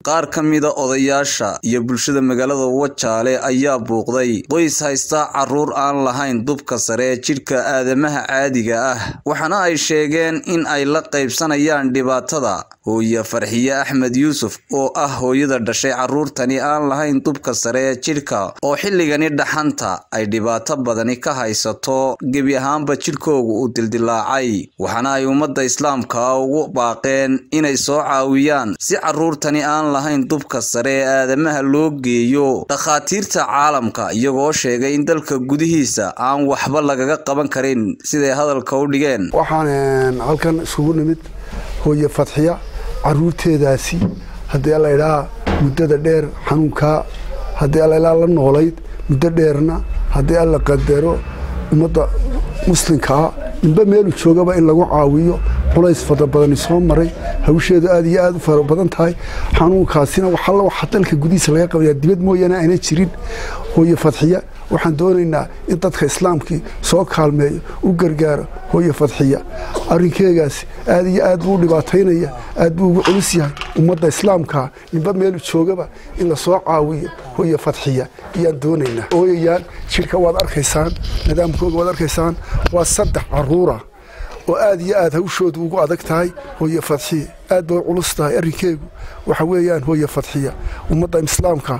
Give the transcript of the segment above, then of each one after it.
qaar ka mida odayaasha iyo bulshada magaalada wajaale ayaa buuqday qoys haysta caruur aan lahayn dubka sare ee jidhka aadamaha caadiga ah waxaana ay sheegeen in ay la qaybsanayaan dhibaatada hooye farxiye axmed yuusuf oo ah hooyada dhashay caruurtani aan lahayn dubka sare ee jidhka oo xilligani dhaxanta ay dhibaato badani ka haysato gebi ahaanba jidhkooga uu dildilaacay waxaana ay ummadda islaamka ugu baaqeen inay soo caawiyaan si caruurtani aan lahayn dubka sare ee aadamaha loo geeyo dhakhaatiirta caalamka iyagoo sheegay in dalka gudihiisa aan waxba lagaga qaban karin siday hadalka u dhigeen waxaan halkan isugu nimid hooye fadxiya caruurteedaasi haddii alla idhaa muddada dheer xanuunkaa haddii alla ilaa la noolayd muddo dheerna haddii alla qadaro ummadda muslimkaa ninba meelu joogaba in lagu caawiyo culays fara badani soo maray hawsheedu aad iyo aad u fara badan tahay xanuunkaasina waxalla waxa dalka gudihiisa laga qabayaa dibad mooyaane ayna jirin hooye fadxiya waxaan doonaynaa in dadka islaamkii soo kaalmeeyo u gargaaro hooye fadxiya arrinkeegaasi aad iyo aad buu u dhibaataynaya aad buu ugu culus yahay ummadda islaamkaa ninba meelu joogaba in la soo caawiyo hooye fadxiya ayaan doonaynaa ooyayaan jidhka waad arkaysaan nidaamkooga waad arkaysaan waa saddex caruura oo aad iyo aad hawshoodu ugu adag tahay hooye fadxiya aad bay u culus tahay arrinkeegu waxa weeyaan hooye fadxiya ummadda islaamka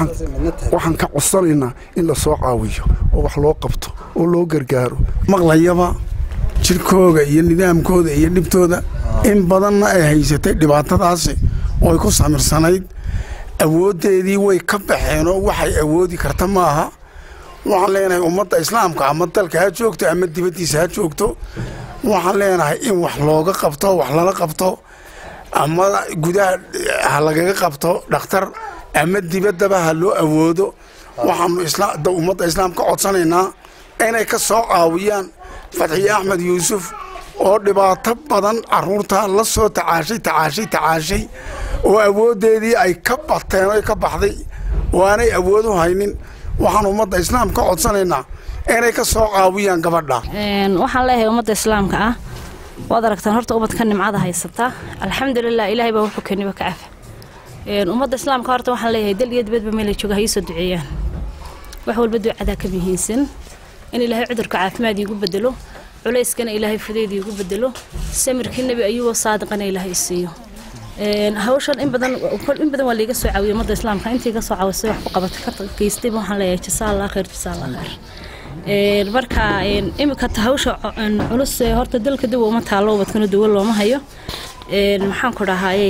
waxaan ka codsanaynaa in la soo caawiyo oo wax loo qabto oo loo gargaaro maqlayaba jidhkooga iyo nidaamkooda iyo dhibtooda in badanna ay haysatay dhibaatadaasi oo ay ku samirsanayd awooddeedii way ka baxeen oo waxay awoodi karta maaha waxaan leenahay ummadda islaamka ama dalka ha joogto ama dibaddiisa ha joogto waxaan leenahay in wax looga qabto wax lala qabto ama gudaha ha lagaga qabto dhakhtar ama dibaddaba ha loo awoodo waxaanu ummadda islaamka codsanaynaa inay ka soo caawiyaan fadxiye axmed yuusuf oo dhibaato badan caruurta la soo tacaashay tacaashay tacaashay oo awooddeedii ay ka bateen oy ka baxday oo aanay awood u haynin waxaan ummadda islaamka codsanaynaa inay ka soo caawiyaan gabadha waxaan leeyahay ummadda islaamka ah waad aragtaan horta ubadka nimcada haysataa alxamdulilah ilaahay baa wuxuu keeniba ka cafa ummadda islaamka horta waxaan leeyahay dal iyo dibadba meelay jooga ha iisoo duceeyaan wax walba ducadaa ka muhiimsan in ilaahay cudurka caafimaad iigu bedelo culayskana ilaahay fudeyd iigu bedelo samirkii nebi ayuuboo saadiqana ilaahay isiiyo hawshan in badan in badan waa laiga soo caawiyay ummadda islaamka intii ka soo caawisay wax ku qabatay ka geystayba waxaan leeyahay jasaa allah khayr jasaa allah khayr marka imika hawsha culus horta dalka dawa uma taalo ubadkana dawo looma hayo maxaan ku dhahaye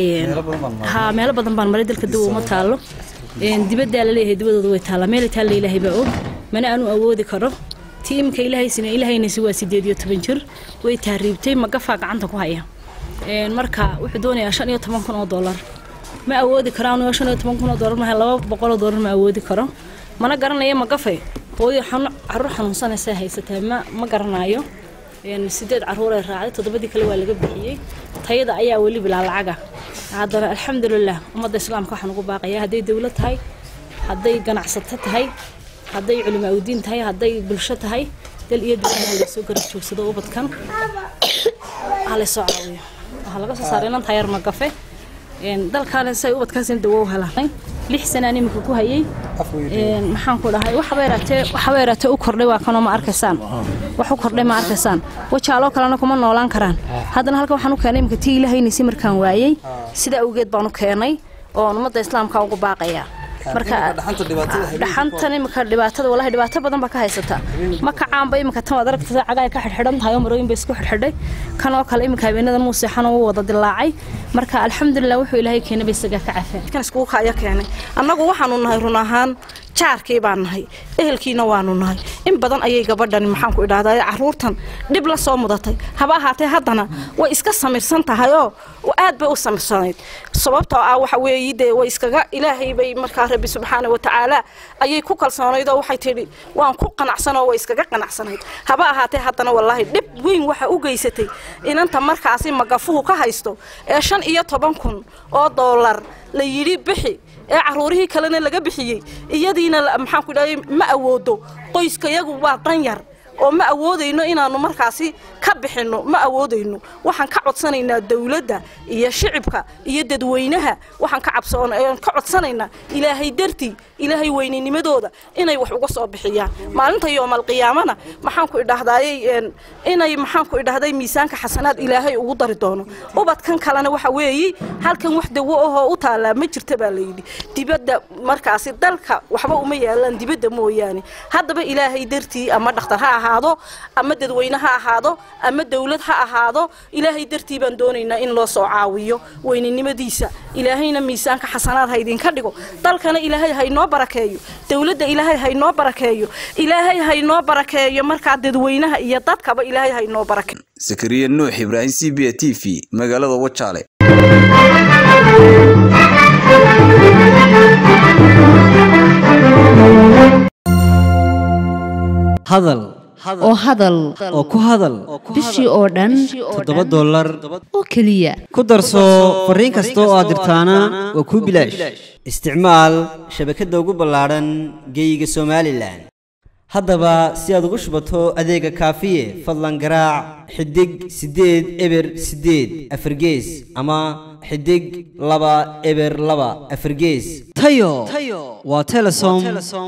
ha meelo badan baan maray dalka dawa uma taalo dibaddaa laleeyahay dibadooda way taallaa meelay taalla ilaahay baa og mana aanu awoodi karo tii imika ilaahaysina ilaahaynaysi waa sideed iyo toban jir way tahriibtay magafaa gacanta ku haya marka wuxuu doonayaa shan iyo toban kun oo dollar ma awoodi karaan shan iyo toban kun oo dollar maha laba boqol oo dollar ma awoodi karo mana garanaya magafe hooyo caruur xanuunsanaysa haysataa ma ma garanaayo sideed caruuray raacday toddobadii kale waa laga bixiyey tayada ayaa weli bilaa lacaga haddana alxamdulilah ummadda islaamka waxaan ugu baaqayaa hadday dowlad tahay hadday ganacsato tahay hadday culimaa udiin tahay hadday bulsho tahay dal iyo dowlad lasoo garab joogsado ubadkan halaysoo caawiyo waxaa laga soo saaray inanta yar magafe dalkaale say ubadkaasina dawo u helaan lix sanaan imika ku hayay maxaan ku dhahay waxaba yaraatee waxaba yaraatee u kordhay waa kanoo ma arkaysaan wax u kordhay ma arkaysaan wajaaloo kalena kuma noolaan karaan haddana halkan waxaan u keenay imika tii ilahaynaysi markaan waayey sidaa awgeed baan u keenay oon ummadda islaamka ugu baaqayaa marka dhaxantan imika dhibaatada walahi dhibaato badan baa ka haysata ma kacaanba imika tan waad aragta cagaay ka xidhxidhan tahay oo marooyin bay isku xidhxidhay kan oo kale imika habeenadan muu seexan uu wada dilaacay marka alxamdulilah wuxuu ilaahay keenay bay isagaa ka cafeen kan iskugu kaya keenay annagu waxaanu nahay run ahaan jaarkii baan nahay ehelkiina waanu nahay in badan ayay gabadhani maxaanku idhahdaa caruurtan dhib la soo mudatay haba ahaatee haddana way iska samirsan tahay oo aad bay u samirsanayd sababtoo ah waxa weeye dee way iskaga ilaahay bay markaa rabbi subxaana wa tacaala ayay ku kalsoonayd oo waxay tidhi waan ku qanacsanoo way iskaga qanacsanayd haba ahaatee haddana wallaahi dhib weyn waxa u geysatay inanta markaasi magafuhu ka haysto ee shan iyo toban kun oo doolar la yidhi bixi ee caruurihii kalena laga bixiyey iyadiina maxaanku dhahay ma awoodo qoyskayagu waa dan yar oo ma awoodayno inaannu markaasi ka bixinno ma awoodayno waxaan ka codsanaynaa dawladda iyo shicibka iyo dadweynaha waxaan ka cabsoon ka codsanaynaa ilaahay dartii ilaahay weyninimadooda inay wax uga soo bixiyaan maalinta yoomalqiyaamana maxaanku idhahdaayey inay maxaanku idhahday miisaanka xasanaad ilaahay ugu dari doono ubadkan kalena waxa weeye halkan wax dawo ahoo u taallaa ma jirta baa layidhi dibadda markaasi dalka waxba uma yaalaan dibadda mooyaane haddaba ilaahay dartii ama dhakhtar ha ahaado ama dadweyne ha ahaado ama dawlad ha ahaado ilaahay dartii baan doonaynaa in loo soo caawiyo weyninimadiisa ilaahayna miisaanka xasanaad ha idinka dhigo dalkana ilaahay haynoo barakeeyo dawladda ilaahay haynoo barakeeyo ilaahay haynoo barakeeyo markaa dadweynaha iyo dadkaba ilaahay haynoo barakeeyo sakariya nuux ibraahim c b t v magaalada wajaale hadal oo hadal oo ku hadal bishii oo dhan toddoba dollar oo keliya ku darso fariin kasta oo aad dirtaana waa kuu bilaash isticmaal shabakadda ugu ballaadhan geeyiga somalilan haddaba si aad ugu shubato adeega kaafiye fadlan garaac xidig siddeed eber siddeed afargees ama xidig laba eber laba afargees tayo waa telesom